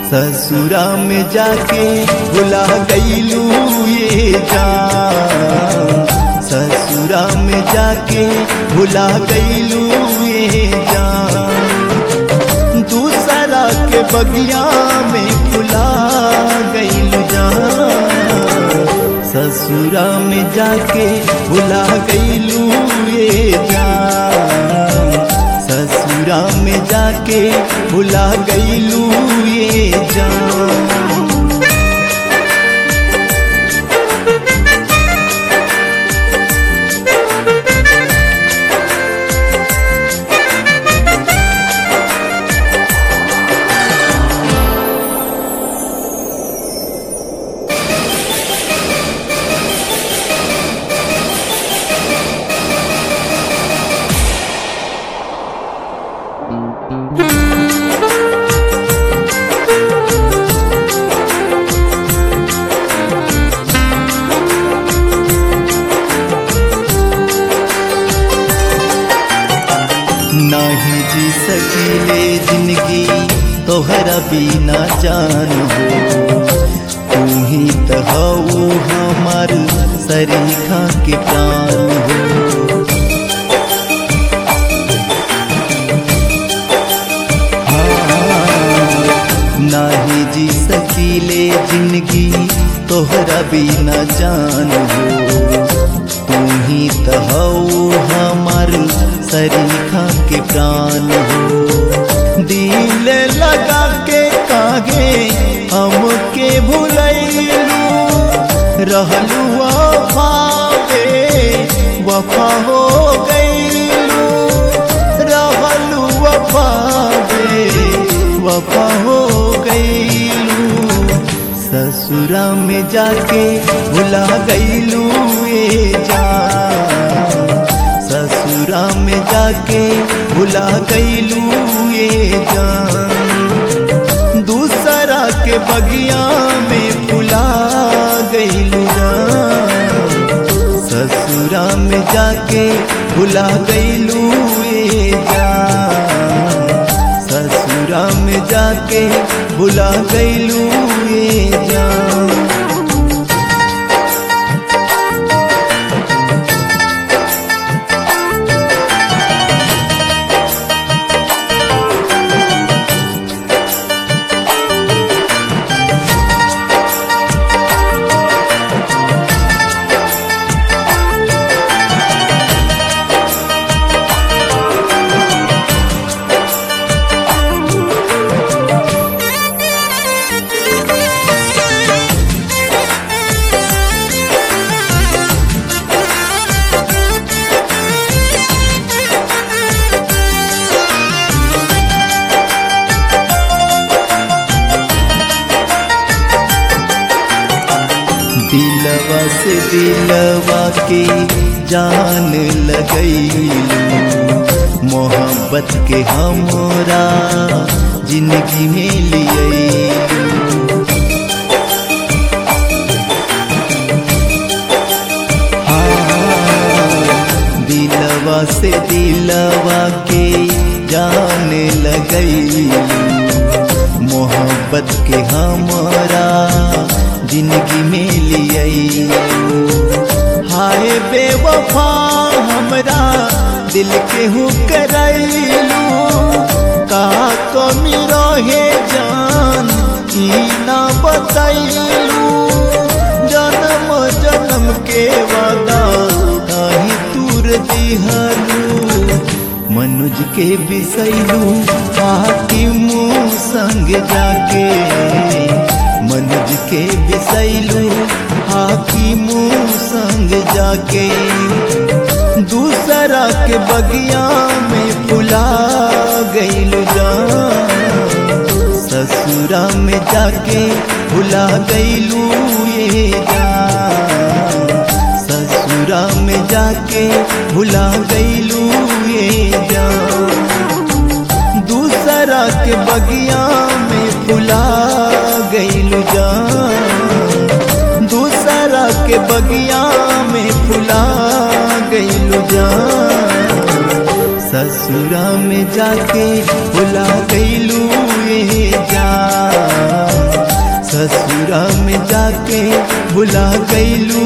ससुरा में जाके भुला गईलू ये जान ससुरा में जाके भुला गईलू ये जान दूसरा के बगिया में फुला गईलू जान ससुरा में जाके भुला गईलू ये जान ससुरा में जाके भुला गईलू ये जान नाही जी सकीले जिंदगी तोहरा बिना जान हो तू ही तो हऊ हमार सरीखा के प्राण हो नाही जी सकीले जिंदगी तोहरा बिना जान हो तू ही तो हऊ हमार सरीखा के प्राण हो दिल लगा के कागे हमके भुलैलू रहलू वफावे वफा हो गईलू रहलू वफावे वफा हो गईलू ससुरा में जाके भुला गईलू ये जान ससुरा में जाके भुला गईलू ये जान दूसरा के बगिया में फुला गईलू जान ससुरा में जाके भुला गईलू ये जान ससुरा में जाके भुला गईलू ये जान दिलवा से दिलवा के जान लगैलू मोहब्बत के हमरा जिंदगी में लियलू दिलवा से दिलवा के जान लगैलू मोहब्बत के हमरा जिंदगी में लियलू हाय बेवफा हमरा दिल के हु करैलू का कमी रहे जान ई ना बतैलू जन्म जन्म के वादा काहे दूर दिहलू मनुज के बिसैलू आके मुँह संग जाके मनुज के बिसैलू आकी मुँह संग जाके दूसरा के बगिया में फुला गईलू जान ससुरा में जाके भुला गईलू ये जान ससुरा में जाके भुला गईलू ये जान दूसरा के बगिया में फुला गईलू जान दूसरा के बगिया में फुला गईलू जान ससुरा में जाके भुला गईलू ये जान भुला गईलू